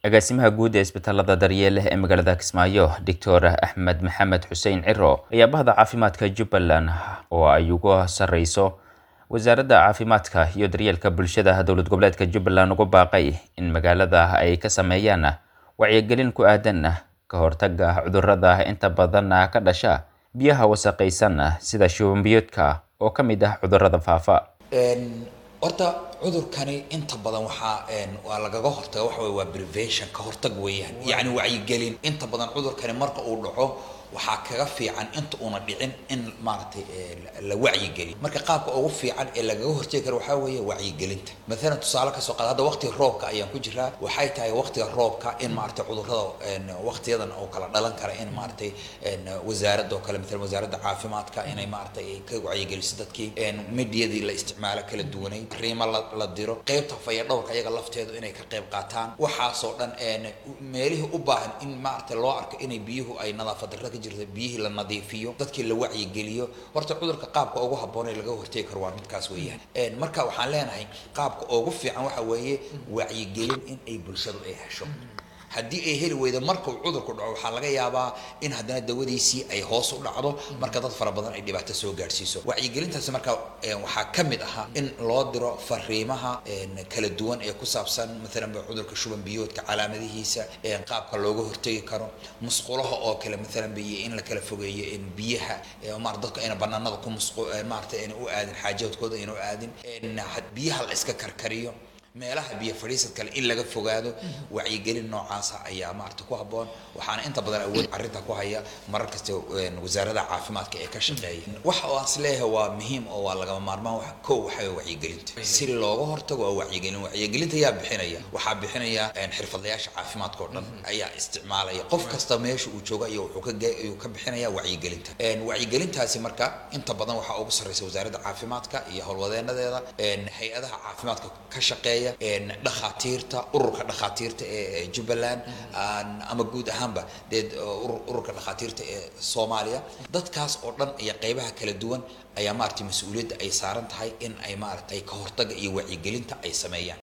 agaasimaha guud ee isbitaalada daryeele ee magaalada kismaayo doctor axmed maxamed xuseen ciro ayaa bahda caafimaadka jubbaland oo ay ugu sarreyso wasaaradda caafimaadka iyo daryeelka bulshada dowlad goboleedka jubbaland ugu baaqay in magaalada ay ka sameeyaan wacyigelin ku aadan ka hortaga cudurrada inta badan ka dhasha biyaha wasaqaysan sida shubanbiyoodka oo ka mid ah cudurrada faafa horta cudurkani inta badan waxaa waa lagaga hortaga waxa wey waa prevention ka hortag weeyaan yacni wacyigelin inta badan cudurkani marka uu dhaco waxaa kaga fiican inta una dhicin in maaragtay la wacyigeliyo marka qaabka ugu fiican ee lagaga hortegi karo waxaa weeye wacyigelinta maalan tusaale kasoo qaad hadda waqtiga roobka ayaan ku jiraa waxay tahay waqtiga roobka in maaragtay cudurrada waqtiyadan oo kala dhalan kara in maaragtay wasaaradda oo kale maalan wasaaradda caafimaadka inay maaragtay ka wacyigeliso dadkii mediyadii la isticmaalo kala duwanay riimo la diro qeybta fayadhowrka iyaga lafteedu inay ka qeyb qaataan waxaasoo dhan meelihii u baahan in maaragtay loo arko inay biyuhu ay nadaafad darra ka jirta biyihii la nadiifiyo dadkii la wacyigeliyo horta cudurka qaabka ugu habboon ee laga hortegi karo waa midkaas weeyaan marka waxaan leenahay qaabka ugu fiican waxa weeye wacyigelin in ay bulshadu ay hesho haddii ay heli weydo marka uu cudurku dhaco waxaa laga yaabaa in haddana dawadiisii ay hoos u dhacdo marka dad fara badan ay dhibaato soo gaadhsiiso wacyigelintaasi marka waxaa ka mid ahaa in loo diro fariimaha kala duwan ee ku saabsan maalan cudurka shuban biyoodka calaamadihiisa qaabka looga hortegi karo musqulaha oo kale maalan biyo in la kala fogeeyo in biyaha maar dadku ayna banaanada ku musqu maarata ayna u aadin xaajaadkooda ayna u aadin biyaha la iska karkariyo meelaha biyo fadhiisad kale in laga fogaado wacyigelin noocaasa ayaa maarata ku habboon waxaana inta badan awood arrinta ku haya marar kasta wasaarada caafimaadka ee ka shaqeeya waxa oo aan isleeyahay waa muhiim oo waa lagama maarmaan wax kow waxaa wacyigelinta si looga hortago waa wacyigelin wacyigelinta ayaa bixinaya waxaa bixinaya xirfadlayaasha caafimaadka oo dhan ayaa isticmaalaya qof kasta meesha uu jooga iyo wuxuu ka ayuu ka bixinaya wacyigelinta wacyigelintaasi marka inta badan waxaa ugu sarreysa wasaaradda caafimaadka iyo howlwadeenadeeda hay-adaha caafimaadka ka shaqeeya dhakhaatiirta ururka dhakhaatiirta ee jubbaland ama guud ahaanba dee ururka dhakhaatiirta ee soomaaliya dadkaas oo dhan iyo qeybaha kala duwan ayaa maaragtay mas-uuliyadda ay saaran tahay in ay maaragtay ka hortaga iyo wacyigelinta ay sameeyaan